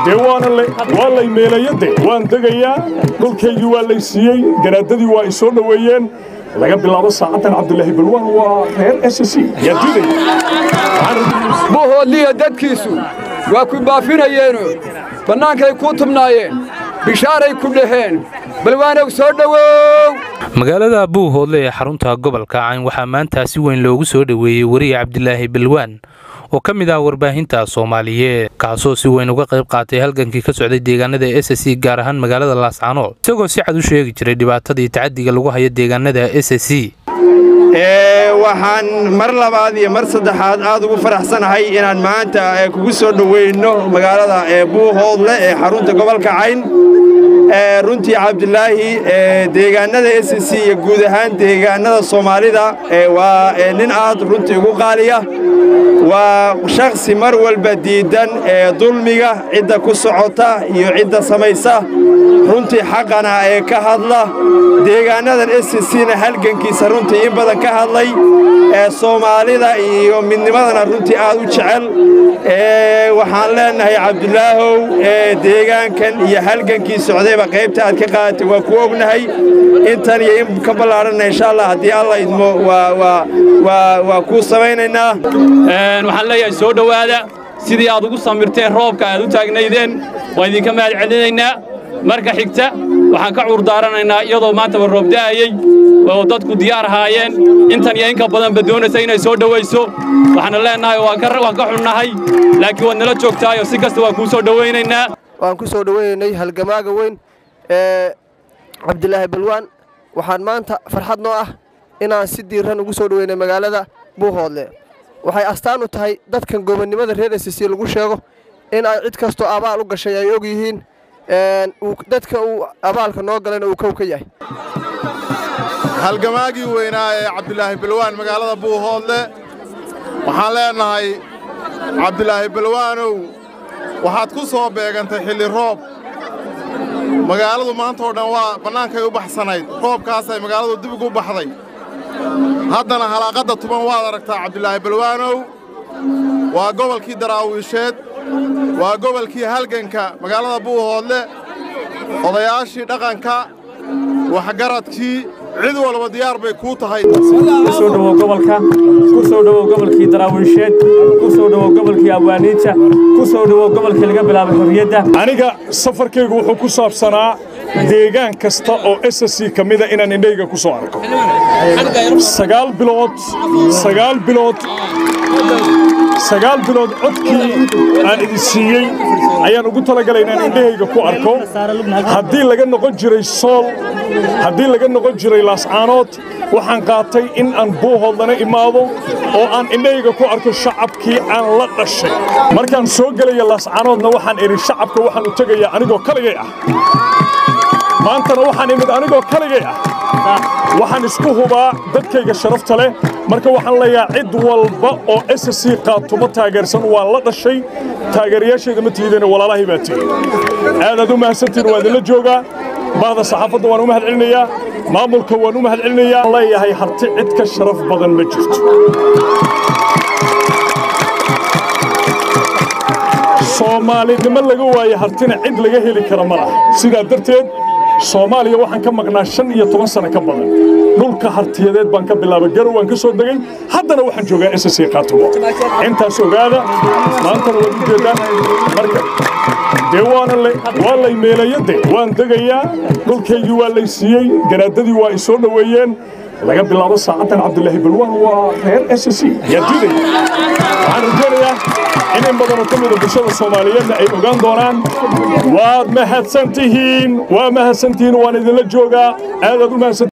dee waana waa lay meelayade waan degayaa dhulkaygii waa lay siiyey garaadadii waa i soo dhoweeyeen laga bilaabo saacaddan cabdulaahi balwaan waa reer s c yaa diidaya buuhoodliya dadkiisu waa ku baafinayeeno bannaankay kuu tubnaayeen bishaaray ku dhaheen balwaanow soo dhowow magaalada buuhoodle ee xarunta gobolka cayn waxaa maanta si weyn loogu soo dhoweeyey weriye cabdilaahi balwaan oo ka mid ah warbaahinta soomaaliyeed kaasoo si weyn uga qayb qaatay halgankii ka socday deegaanada s c gaar ahaan magaalada laascaanood isagoo si cad u sheegi jiray dhibaatadii tacadiga lagu hayo deegaanada s c waxaan mar labaad iyo mar saddexaad aad ugu faraxsanahay inaan maanta kugu soo dhoweyno magaalada buuhoodle ee xarunta gobolka cayn runtii cabdilaahi deegaanada s c iyo guud ahaan deegaanada soomaalida waa nin aad runtii ugu qaaliya waa shakhsi mar walba diiddan ee dulmiga cidda ku socota iyo cidda samaysa runtii xaqana ee ka hadla deegaanadan s cna halgankiisa runtii in badan ka hadlay ee soomaalida iyo midnimadana runtii aad u jecel waxaan leennahay cabdulaahow deegaankan iyo halgankii socdayba qaybta aad ka qaadatay waa ku ognahay intan iyo in ka ballaadhanna insha allah haddii alla idmo waa kuu samaynaynaa waxaan leeyahay soo dhowaada sidii aad ugu samirteen roobka aad u taagnaydeen waan idinka mahad celinaynaa marka xigta waxaan ka cuurdaaranaynaa iyadoo maantaba roob da'ayey oo dadku diyaar ahaayeen intan iyo inka badanba doonaysa inay soo dhowayso waxaana leennahay waan ka xunnahay laakiin waad nala joogtaayoo si kasta waan kuu soo dhowaynaynaa waan ku soo dhowaynaynay halgamaaga weyn ee cabdilaahi balwaan waxaan maanta farxad noo ah inaan si diiran ugu soo dhoweynay magaalada buuhoodle waxay astaan u tahay dadkan gobonnimada reer esisi lagu sheego in ay cid kastoo abaal u gashay ay og yihiin dadka uu abaalka noo galayna uu kow ka yahay halgamaagii weynaa ee cabdilaahi balwaan magaalada buuhoodle waxaan leennahay cabdilaahi balwaanow waxaad ku soo beegantay xilli roob magaaladu maantao dhan waa bannaankay u baxsanayd roobkaasay magaaladu dib ugu baxday haddana halaaqadda tuban waad aragtaa cabdilaahi balwaanow waa gobolkii daraawiisheed waa gobolkii halganka magaalada buuhoodle odayaashii dhaqanka waxgaradkii cid walba diyaar bay kuu tahay ku soo dhowow gobolka ku soo dhowow gobolkii daraawiisheed ku soo dhowow gobolkii abwaaniinta ku soo dhowow gobolkii laga bilaabay xorriyadda aniga safarkaygu wuxuu ku saabsanaa deegaan kasta oo s c ka mida inaan indhayga ku soo arko sagaal bilood sagaal bilood sagaal bilood codkii aan idin siiyey ayaan ugu talagalay inaan indhahayga ku arko haddii laga noqon jiray sool haddii laga noqon jiray laascaanood waxaan qaatay in aan buuhoodlana imaado oo aan indhahayga ku arko shacabkii aan la dhashay markaan soo gelaya laascaanoodna waxaan idhi shacabka waxaan u tegayaa anigoo kaligay ah maantana waxaan imid anigoo kaligay ah waxaan isku hubaa dadkayga sharafta leh marka waxaan leeyahaa cid walba oo s c qaatuma taageersan waan la dhashay taageerayaashayda ma tiideen walaalahay baa tihi aadaad u mahadsantihin waa idinla joogaa bahda saxaafadda waan u mahad celinayaa maamulka waan u mahad celinayaa leeyahay harti cid ka sharaf badan ma jirto soomaalinimo laga waaye hartina cid laga heli kara ma laha sidaa darteed soomaaliya waxaan ka maqnaa shan iyo toban sano ka badan dhulka hartiyadeed baan ka bilaabay garow waan ka soo degay haddana waxaan joogaa s c qaatumo intaas ogaada maantana waad u jeedaan marka dee waana waa lay meelayade waan degayaa dhulkaygii waa lay siiyey garaadadii waa i soo dhoweeyeen laga bilaabo saacaddan cabdulaahi balwaan waa reer s c yaa diidaya waxaan rajaynayaa in in badanoo ka mida bulshada soomaaliyeedna ay ogaan doonaan waad mahadsan tihiin waa mahadsan tihiin waan idinla joogaa aadaad u mahadsan